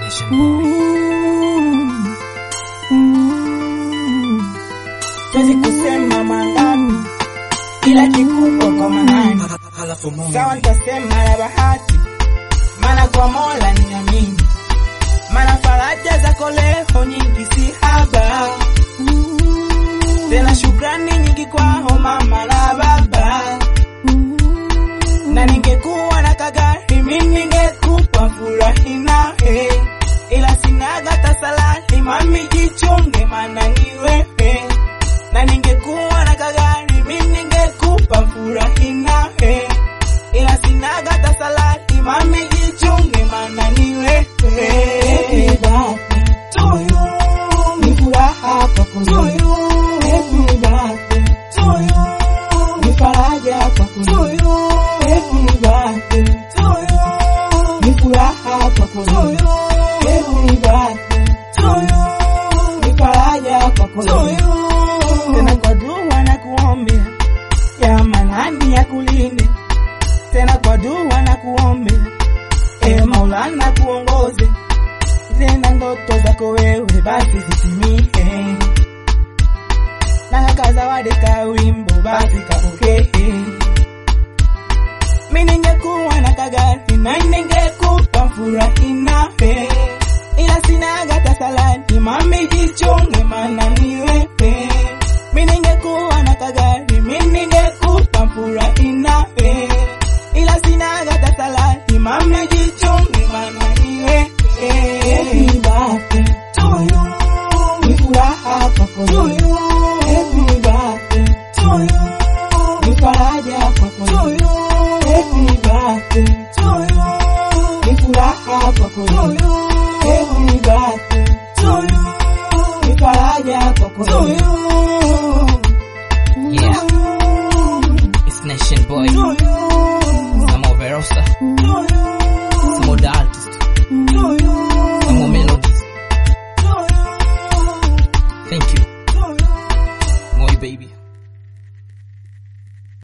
Nation Boy. Siwezi kusema mangapi, ila kikubwa kwa manani. Halafu Mungu. Sawa, nitasema la bahati, maana kwa Mola niamini, maana faraja zako leo nyingi si haba, tena shukrani nyingi kwao mama na baba, na ningekuwa na kagari mimi ningekupa furahi nawe, ila sinaga tasalani mami, jichunge maana ni wewe na ningekuwa na kagari mimi ningekupa furahi nawe, ila sinaga tasalati mami, jichunge maana ni wewe. Happy birthday to you, ni furaha kwako you. Happy birthday to you, ni faraja kwako you. Happy birthday to you, ni furaha kwako you. Happy birthday to you, ni faraja kwako you tena kwa dua na kuombea ya manani ya kulinde, tena kwa dua na kuombea e Maulana kuongoze tena ndoto zako wewe basi zitimie, na kazawadi ka wimbo basi kapokee. Mi ningekuwa na kagari na ningekupa furahi nawe, ila sinaga tasalani mami, jichunge maana ni wewe. Mi ningekuwa na kagari mi ningekupa furahi nawe, ila sinaga tasalani mami, jichunge maana ni wewe. Happy birthday to you, ni furaha kwako you. Happy birthday to you, ni faraja kwako you. Happy birthday to you, ni furaha kwako you. Happy birthday to you, ni faraja kwako you. Yeah, it's Nation Boy. To you. Samo Verosa.